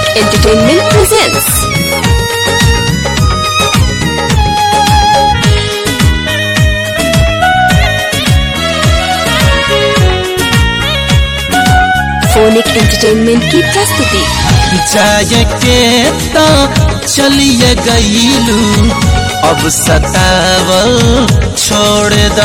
Entertainment presents phonic entertainment की प्रस्तुति जाए के तो चलिए गईलू अब सतावल छोड़ द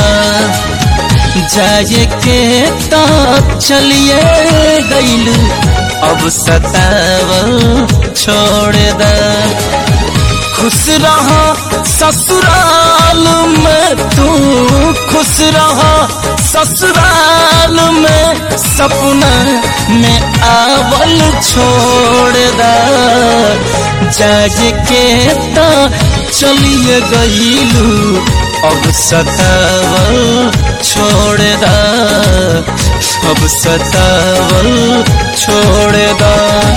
जाए के तो चलिए गईलू अब सतावल छोड़ द खुश रहो ससुराल में तू खुश रहो ससुराल में सपना में आवल छोड़ द जाग के तो चलिए गईलू अब सतावल छोड़ द अब सतावल छोड़ द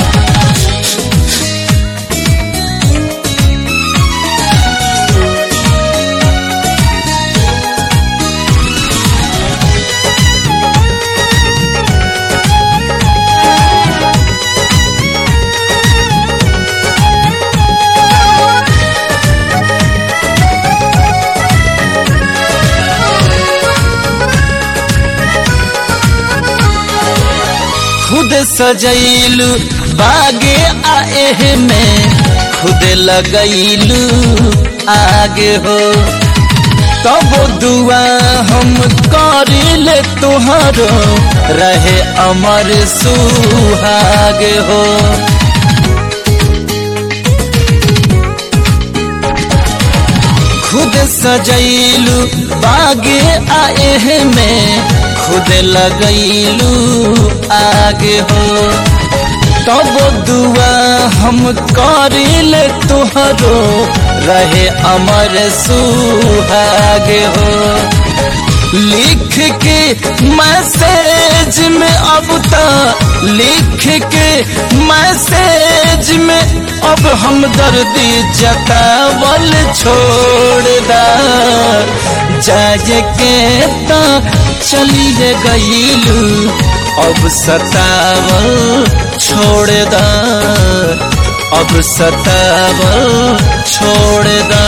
खुद सजैलू बागे आए में खुद लगैलू आगे हो तब दुआ हम करिले तुहरो रहे अमर सुहाग हो खुद सजैलू बागे आए में खुद लगैलू आगे हो तब दुआ हम करिले तुहरो रहे अमर सुहागे हो लिख के मैसेज में अब तक लिख के मैसेज में अब हम दर्दी जतावल छोड़ दा जाए के तो चलिए गईलू अब सतावल छोड़ दा अब सतावल छोड़ दा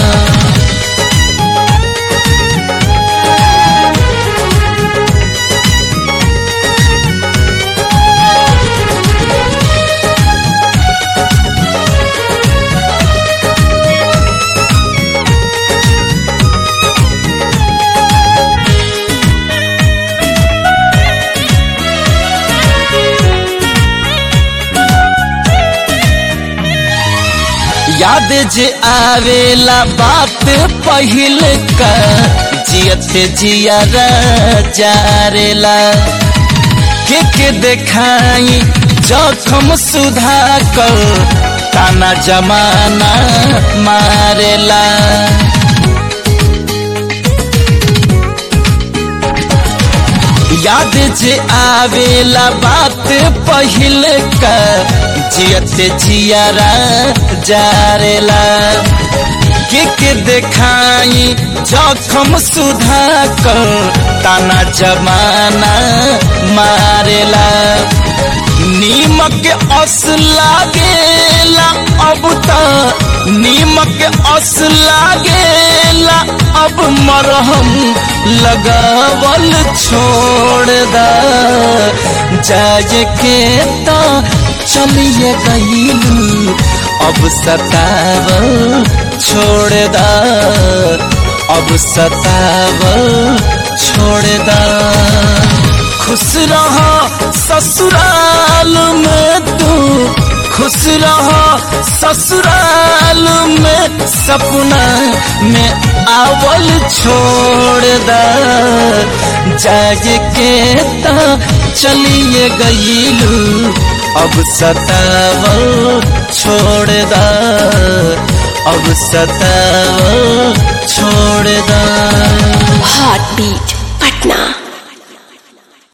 याद जे आवेला बात पहिल का जियत जिया जारेला के के देखाई जखम सुधा कर ताना जमाना मारेला याद जे आवेला बात पहिल का जियत जियारा जारेला के के देखाई जखम सुधा कर ताना जमाना मारेला नीमक अस लागेला अब त नीमक अस लागेला अब मरहम लगावल छोड़ द जाए के तो चलिए गईलू अब सतावल छोड़ द अब सतावल छोड़ द खुश रहो ससुराल में तू खुश रहो ससुराल में सपना में आवल छोड़ द जाग के तो चलिए गईलू अब सतावल छोड़ द अब सतावल छोड़ द हार्ट बीट पटना